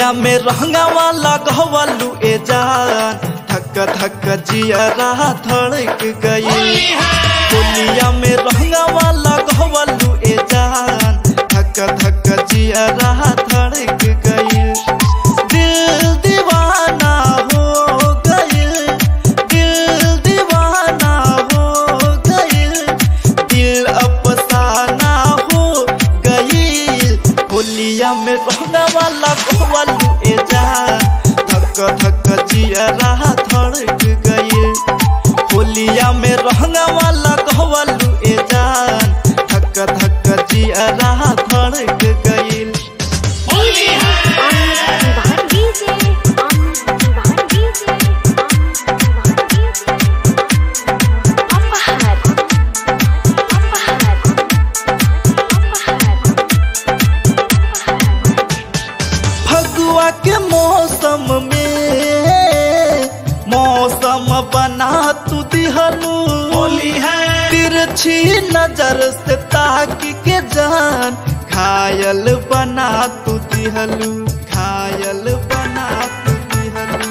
होलिया में रहंगावा लगवलू ए जान धक धक जियरा धड़क गई होलिया में रहंगावा लगवलू ए जान धक धक जियरा धड़क गई दिल दीवाना हो गई दिल दीवाना हो गई दिल अफसाना हो गई होलिया में रहने वाला गोवलू ए जान धक धक जियरा धड़क गई होलिया में रहने वाला गोवलू ए जान धक धक जियरा धड़क गई फगुआ के मौसम में मौसम बना तू दिहलू होली है तिरछी नजर से ताक के जान घायल बना तू दिहलू घायल बना तू दिहलू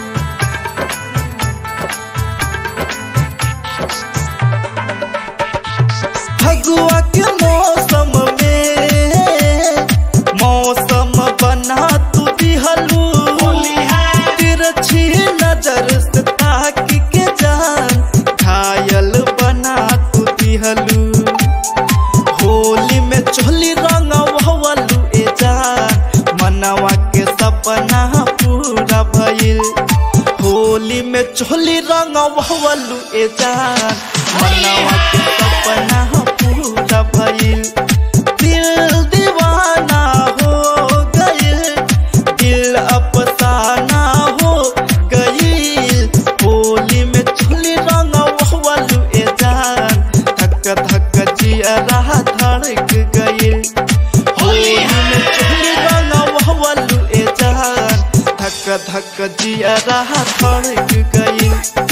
फगुआ के मौसम में मौसम बना तू दिहलू होली है तिरछी नजर से ताक के जान घायल बना तू दिहलू होली में चोली रंग वहवलू ए जान मनवा के सपना पूरा भइल होली में चोली रंग वहवलू ए जान मनवा के सपना पूरा भइल दिल दीवाना हो गइल दिल अफसाना हो गइल होली में चोली रंग वहवलू ए जान धक धक जियरा धड़क गइल होली में चोली रंग वहवलू ए जान धक धक जियरा धड़क गइल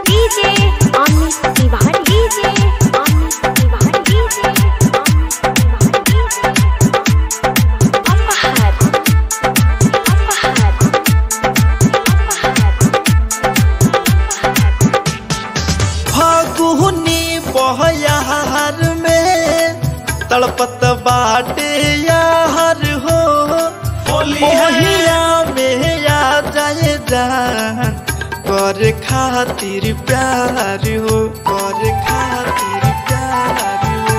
फागुनी बहयार में तड़पत बाटे यार हो होली है मोहिया में आ जाए जान कर खातिर प्यार हो कर खातिर प्यार हो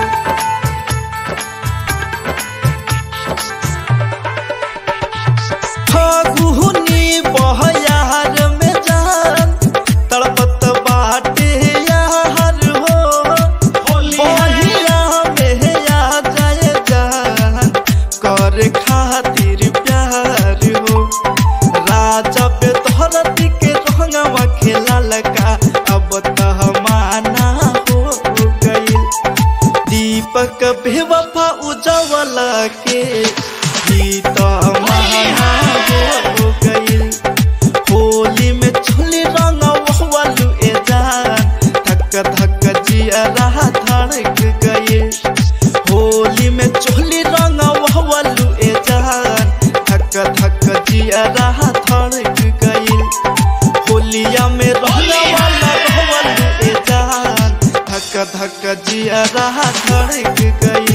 फागुनी बहयार में जान तड़पत बाटे यार हो होली है बहिया में आ जाए जान कर खातिर प्यार हो राजा पे धरती के रंगवा खेला लगा अब तो माना हो गई दीपक बेवफा उजवला के गीत माना हो गई होली में छोली रंग वहवलू ए जान धक धक जियरा धड़क गई होली में चोली रंग वहवलू ए जान धक धक जियरा धड़क गई होलिया में रहने वाला रहवलू ए जान धक धक जियरा धड़क गई